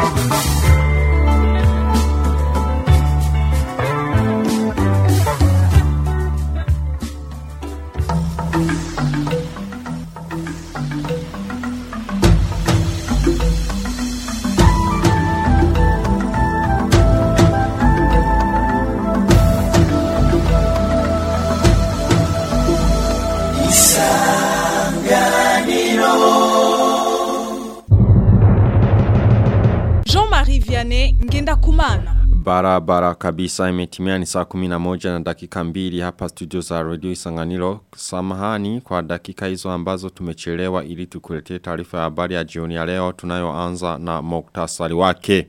Jean-Marie Vianney Ngenda Kumana. Barabara kabisa imetimia ni saa 11 na dakika mbili hapa studio za radio Isanganiro. Samahani kwa dakika hizo ambazo tumechelewa ili tukuletee taarifa ya habari ya jioni ya leo tunayoanza na muktasari wake.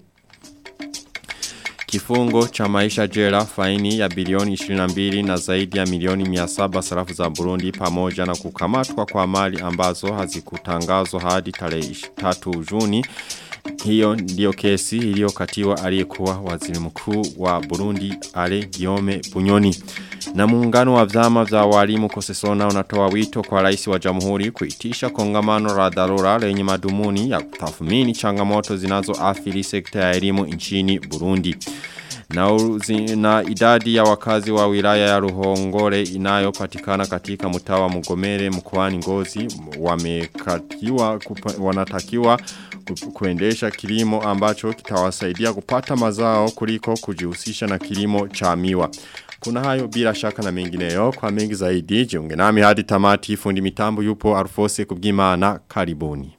Kifungo cha maisha jela faini ya bilioni 22 na zaidi ya milioni 700 sarafu za Burundi pamoja na kukamatwa kwa mali ambazo hazikutangazwa hadi tarehe 3 Juni. Hiyo ndiyo kesi iliyokatiwa aliyekuwa waziri mkuu wa Burundi Ale Giome Bunyoni. Na muungano wa vyama vya walimu Kosesona unatoa wito kwa rais wa jamhuri kuitisha kongamano la dharura lenye madumuni ya kutathmini changamoto zinazoathiri sekta ya elimu nchini Burundi. Na, uzi, na idadi ya wakazi wa wilaya ya Ruhongore inayopatikana katika mtaa wa Mugomere mkoani Ngozi wamekatiwa kupa, wanatakiwa ku- kuendesha kilimo ambacho kitawasaidia kupata mazao kuliko kujihusisha na kilimo cha miwa. Kuna hayo bila shaka na mengineyo kwa mengi zaidi jiunge nami hadi tamati fundi mitambo yupo Arfose kubwimana karibuni.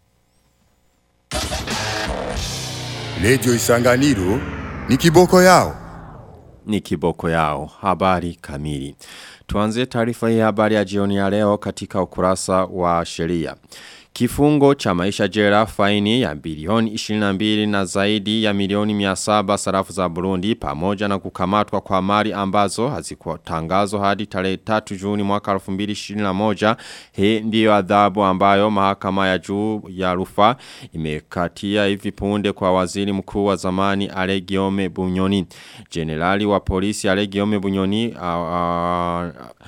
Radio Isanganiro ni kiboko yao. ni kiboko yao. Habari kamili. Tuanze taarifa hii habari ya jioni ya leo katika ukurasa wa sheria. Kifungo cha maisha jela faini ya bilioni 22 na zaidi ya milioni 700 sarafu za Burundi pamoja na kukamatwa kwa mali ambazo hazikutangazwa hadi tarehe 3 Juni mwaka 2021. Hii ndiyo adhabu ambayo mahakama ya juu ya rufaa imekatia hivi punde kwa waziri mkuu wa zamani Ale Giome Bunyoni. Generali wa polisi Ale Giome Bunyoni uh, uh,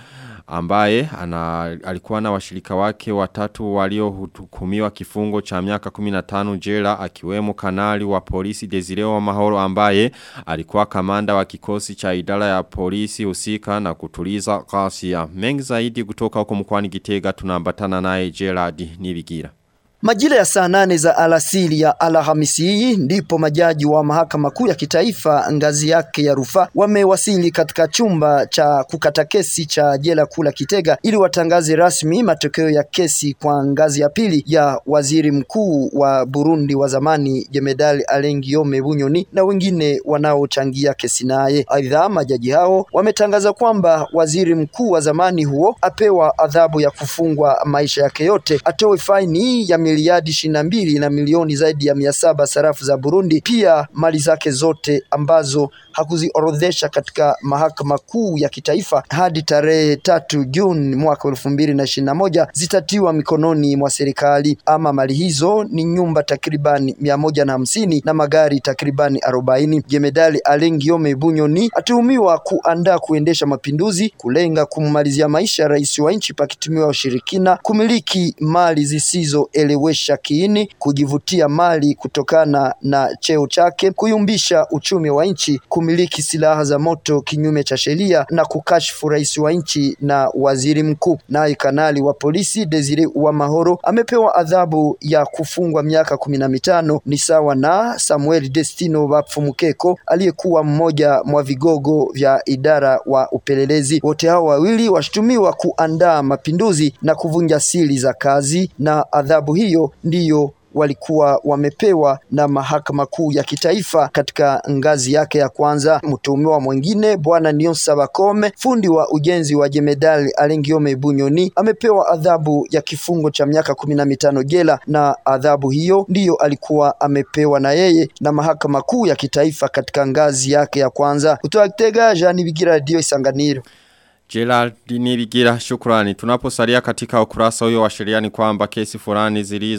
ambaye ana, alikuwa na washirika wake watatu waliohukumiwa kifungo cha miaka 15 jela akiwemo kanali wa polisi Desireo wa Mahoro ambaye alikuwa kamanda wa kikosi cha idara ya polisi husika na kutuliza ghasia. Mengi zaidi kutoka huko mkoani Gitega tunaambatana naye Gerard Nibigira. Majira ya saa nane za alasiri ya Alhamisi hii ndipo majaji wa mahakama kuu ya kitaifa ngazi yake ya rufaa wamewasili katika chumba cha kukata kesi cha jela kuu la Kitega ili watangaze rasmi matokeo ya kesi kwa ngazi ya pili ya waziri mkuu wa Burundi wa zamani Jemedali Alain Guillaume Bunyoni na wengine wanaochangia kesi naye. Aidha, majaji hao wametangaza kwamba waziri mkuu wa zamani huo apewa adhabu ya kufungwa maisha yake yote, atoe faini ya miliadi ishirini na mbili na milioni zaidi ya mia saba sarafu za Burundi, pia mali zake zote ambazo hakuziorodhesha katika mahakama kuu ya kitaifa hadi tarehe tatu Juni mwaka elfu mbili na ishirini na moja zitatiwa mikononi mwa serikali. Ama mali hizo ni nyumba takribani mia moja na hamsini na magari takribani arobaini. Jemedali Alain Guillaume Bunyoni atuhumiwa kuandaa kuendesha mapinduzi, kulenga kummalizia maisha rais wa nchi pakitumiwa ushirikina, kumiliki mali zisizoelewesha kiini, kujivutia mali kutokana na cheo chake, kuyumbisha uchumi wa nchi, kumiliki silaha za moto kinyume cha sheria na kukashfu rais wa nchi na waziri mkuu. Naye kanali wa polisi Desire Uwamahoro amepewa adhabu ya kufungwa miaka kumi na mitano ni sawa na Samuel Destino Bapfumukeko aliyekuwa mmoja mwa vigogo vya idara wa upelelezi. Wote hao wawili washutumiwa kuandaa mapinduzi na kuvunja siri za kazi, na adhabu hiyo ndiyo walikuwa wamepewa na mahakama kuu ya kitaifa katika ngazi yake ya kwanza. Mtuhumiwa mwingine bwana Nionsa Bakome, fundi wa ujenzi wa jemedali Alengiome Bunyoni, amepewa adhabu ya kifungo cha miaka kumi na mitano jela, na adhabu hiyo ndiyo alikuwa amepewa na yeye na mahakama kuu ya kitaifa katika ngazi yake ya kwanza. Kutoka Kitega, Jean Bigira, Radio Isanganiro. Gerald Nibigira shukrani. Tunaposalia katika ukurasa huyo wa sheria ni kwamba kesi fulani zilizo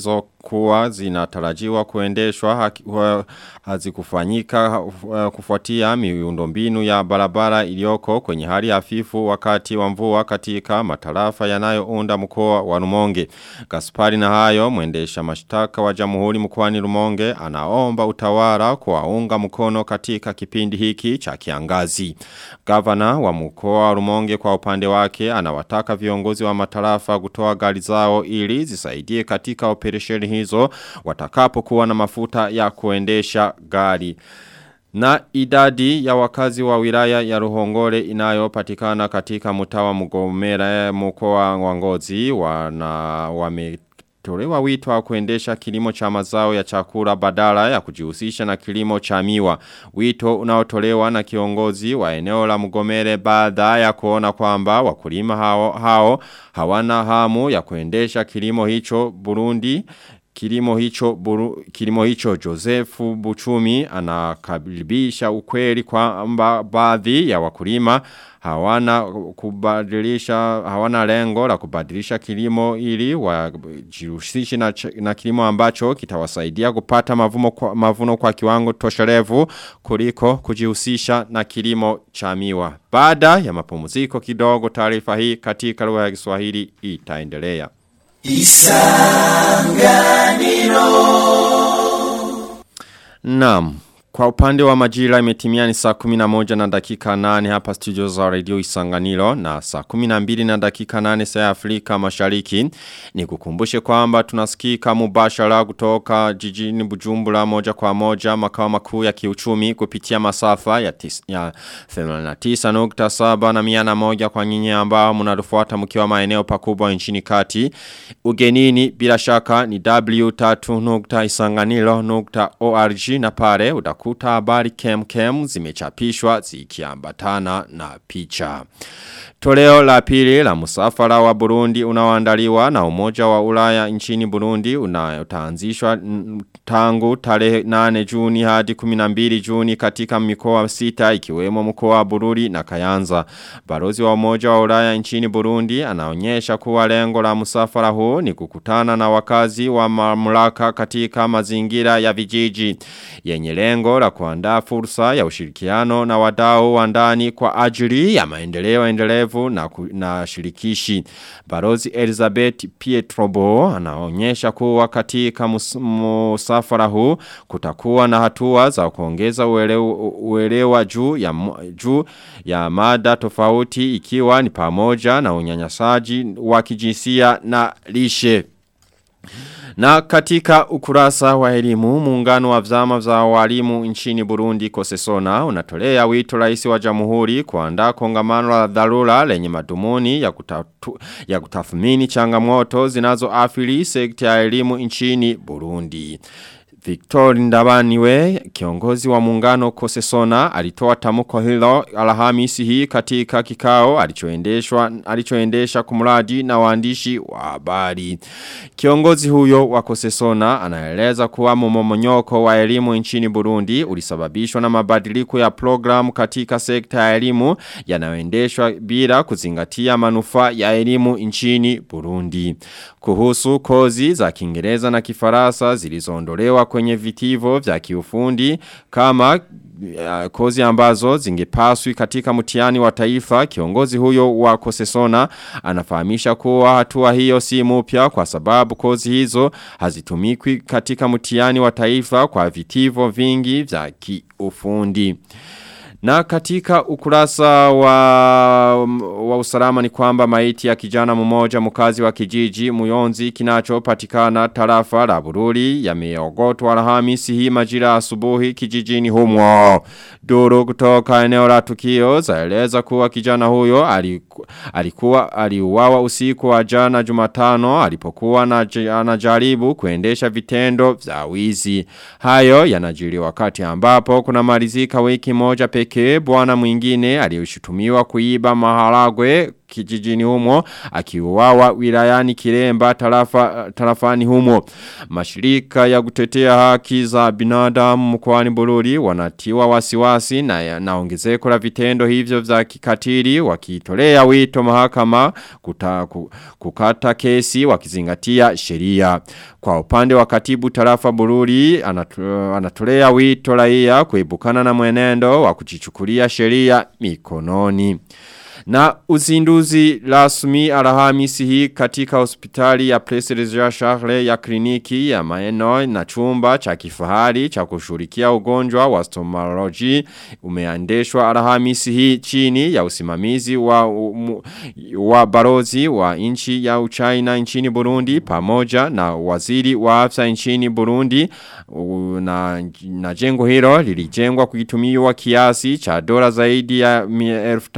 zilizokuwa zinatarajiwa kuendeshwa hazikufanyika kufuatia miundombinu ya barabara iliyoko kwenye hali hafifu wakati wa mvua katika matarafa yanayounda mkoa wa Rumonge. Gaspari na hayo mwendesha mashtaka wa Jamhuri mkoani Rumonge anaomba utawala kuwaunga mkono katika kipindi hiki cha kiangazi. Gavana wa mkoa wa Rumonge kwa upande wake anawataka viongozi wa matarafa kutoa gari zao ili zisaidie katika operesheni hizo watakapokuwa na mafuta ya kuendesha gari. Na idadi ya wakazi wa wilaya ya Ruhongore inayopatikana katika mtawa Mugomera mkoa wa Ngozi wana wame tolewa wito wa kuendesha kilimo cha mazao ya chakula badala ya kujihusisha na kilimo cha miwa. Wito unaotolewa na kiongozi wa eneo la mgomere baada ya kuona kwamba wakulima hao, hao hawana hamu ya kuendesha kilimo hicho Burundi Kilimo hicho, buru, kilimo hicho Josefu Buchumi anakaribisha ukweli kwamba baadhi ya wakulima hawana kubadilisha hawana lengo la kubadilisha kilimo ili wajihusishe na, na kilimo ambacho kitawasaidia kupata mavuno kwa, mavuno kwa kiwango tosherevu kuliko kujihusisha na kilimo cha miwa. Baada ya mapumziko kidogo taarifa hii katika lugha ya Kiswahili itaendelea. Isanganiro Naam kwa upande wa majira imetimia ni saa 11 na dakika 8 hapa studio za radio Isanganiro na saa 12 na dakika 8 saa Afrika mashariki. Ni kukumbushe kwamba tunasikika mubashara kutoka jijini Bujumbura moja kwa moja makao makuu ya kiuchumi kupitia masafa ya, tis, ya 89.7 na miana moja kwa nyinyi ambao mnarufuata mkiwa maeneo pakubwa nchini kati. Ugenini bila shaka ni w3.isanganiro.org na pare utakuwa utakuta habari kem kem zimechapishwa zikiambatana na picha. Toleo la pili la musafara wa Burundi unaoandaliwa na umoja wa ulaya nchini Burundi unayotaanzishwa tangu tarehe 8 Juni hadi 12 Juni katika mikoa sita ikiwemo mkoa wa Bururi na Kayanza. Barozi wa umoja wa ulaya nchini Burundi anaonyesha kuwa lengo la musafara huu ni kukutana na wakazi wa mamlaka katika mazingira ya vijiji. Yenye lengo la kuandaa fursa ya ushirikiano na wadau wa ndani kwa ajili ya maendeleo endelevu na, na shirikishi. Barozi Elizabeth Pietrobo anaonyesha kuwa katika mus, musafara huu kutakuwa na hatua za kuongeza uelewa, uelewa juu ya, juu ya mada tofauti ikiwa ni pamoja na unyanyasaji wa kijinsia na lishe. Na katika ukurasa wa elimu muungano wa vyama za walimu nchini Burundi Kosesona unatolea wito rais wa jamhuri kuandaa kongamano la dharura lenye madhumuni ya, kutatu, ya kutathmini changamoto zinazoathiri sekta ya elimu nchini Burundi. Victor Ndabaniwe, kiongozi wa muungano Kosesona, alitoa tamuko hilo alhamisi hii katika kikao alichoendeshwa alichoendesha kumradi na waandishi wa habari. Kiongozi huyo wa Kosesona anaeleza kuwa mmomonyoko wa elimu nchini Burundi ulisababishwa na mabadiliko ya programu katika sekta ya elimu yanayoendeshwa bila kuzingatia manufaa ya elimu nchini Burundi. Kuhusu kozi za Kiingereza na Kifaransa zilizoondolewa kwenye vitivo vya kiufundi kama uh, kozi ambazo zingepaswi katika mtihani wa taifa kiongozi huyo wa Kosesona anafahamisha kuwa hatua hiyo si mpya kwa sababu kozi hizo hazitumikwi katika mtihani wa taifa kwa vitivo vingi vya kiufundi. Na katika ukurasa wa, wa usalama ni kwamba maiti ya kijana mmoja mkazi wa kijiji muyonzi kinachopatikana tarafa la bururi yameogotwa alhamisi hii majira asubuhi kijijini humo. Duru kutoka eneo la tukio zaeleza kuwa kijana huyo aliku, alikuwa aliuawa usiku wa jana Jumatano alipokuwa na anajaribu kuendesha vitendo vya wizi. Hayo yanajiri wakati ambapo kuna malizika wiki moja pekee bwana mwingine aliyoshutumiwa kuiba maharagwe kijijini humo akiuawa wilayani Kiremba tarafa, tarafani humo. Mashirika ya kutetea haki za binadamu mkoani Bururi wanatiwa wasiwasi na, na ongezeko la vitendo hivyo vya kikatili wakitolea wito mahakama kuta, kukata kesi wakizingatia sheria. Kwa upande wa katibu tarafa Bururi anatolea wito raia kuibukana na mwenendo wa kujichukulia sheria mikononi. Na uzinduzi rasmi alhamisi hii katika hospitali ya President Charles ya kliniki ya maeno na chumba cha kifahari cha kushurikia ugonjwa wa stomology umeandeshwa alhamisi hii chini ya usimamizi wa, um, wa barozi wa nchi ya Uchina nchini Burundi pamoja na waziri wa afya nchini Burundi na, na jengo hilo lilijengwa kuitumiwa kiasi cha dola zaidi ya elfu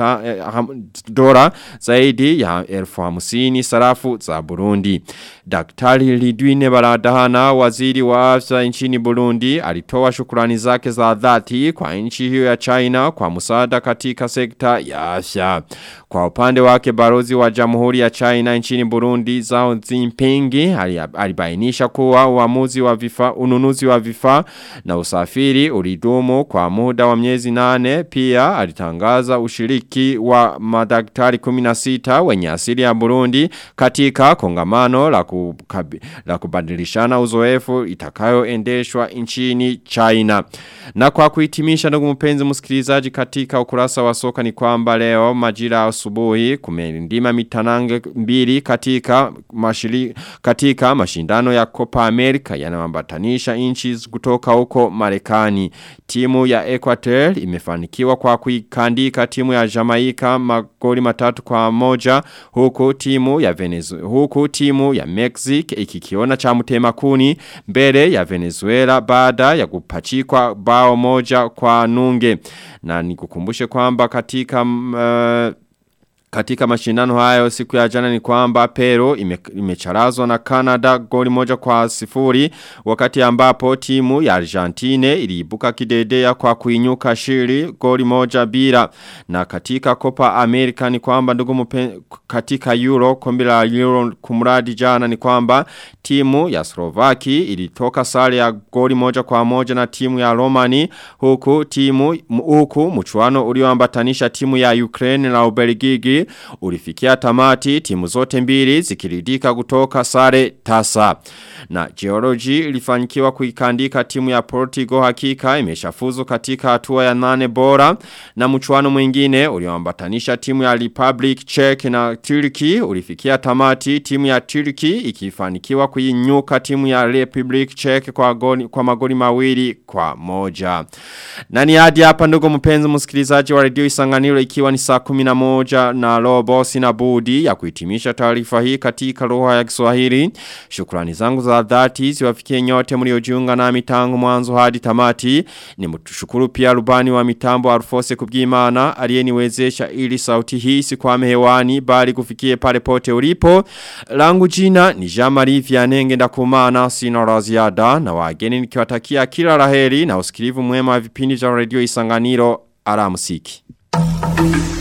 dola zaidi ya elfu hamsini sarafu za Burundi. Daktari Lidwine Baradahana waziri wa afya nchini Burundi alitoa shukrani zake za dhati kwa nchi hiyo ya China kwa msaada katika sekta ya afya. Kwa upande wake barozi wa Jamhuri ya China nchini Burundi Zhao Jinping alibainisha kuwa uamuzi wa vifaa ununuzi wa vifaa na usafiri ulidumu kwa muda wa miezi nane pia alitangaza ushiriki wa madaktari 16 wenye asili ya Burundi katika kongamano la, kukabi, la kubadilishana uzoefu itakayoendeshwa nchini China. Na kwa kuhitimisha ndugu mpenzi msikilizaji katika ukurasa wa soka ni kwamba leo majira asubuhi kumelindima mitanange mbili katika mashiri, katika mashindano ya Copa America yanayoambatanisha nchi kutoka huko Marekani. Timu ya Equateur imefanikiwa kwa kuikandika timu ya Jamaica magoli matatu kwa moja huku timu ya Venezuela huku timu ya Mexico ikikiona cha mtema kuni mbele ya Venezuela baada ya kupachikwa bao moja kwa nunge na nikukumbushe kwamba katika uh, katika mashindano hayo siku ya jana ni kwamba Peru ime, imecharazwa na Canada goli moja kwa sifuri wakati ambapo timu ya Argentine iliibuka kidedea kwa kuinyuka shiri goli moja bila na katika Copa America ni kwamba ndugu mpe, katika Euro kombe la Euro kumradi jana ni kwamba timu ya Slovaki ilitoka sare ya goli moja kwa moja na timu ya Romani huku timu huku mchuano ulioambatanisha timu ya Ukraine na Ubelgiji ulifikia tamati timu zote mbili zikiridika kutoka sare tasa. Na Geology ilifanikiwa kuikandika timu ya Portugal hakika imeshafuzu katika hatua ya nane bora na mchuano mwingine ulioambatanisha timu ya Republic Czech na Turkey ulifikia tamati timu ya Turkey ikifanikiwa kuinyuka timu ya Republic Czech kwa, goli, kwa magoli mawili kwa moja. Na ni hadi hapa ndugu mpenzi msikilizaji wa radio isanganiro ikiwa ni saa 11 na robo sina budi ya kuhitimisha taarifa hii katika lugha ya Kiswahili. Shukrani zangu za dhati ziwafikie nyote mliojiunga nami tangu mwanzo hadi tamati. Ni mtushukuru pia rubani wa mitambo Alfose Kubwimana aliyeniwezesha ili sauti hii sikwame hewani bali kufikie pale pote ulipo. Langu jina ni Jean-Marie Vianenge ndakumana sina la ziada na wageni nikiwatakia kila laheri na usikilivu mwema wa vipindi vya radio Isanganiro. Alamsiki. Thank you.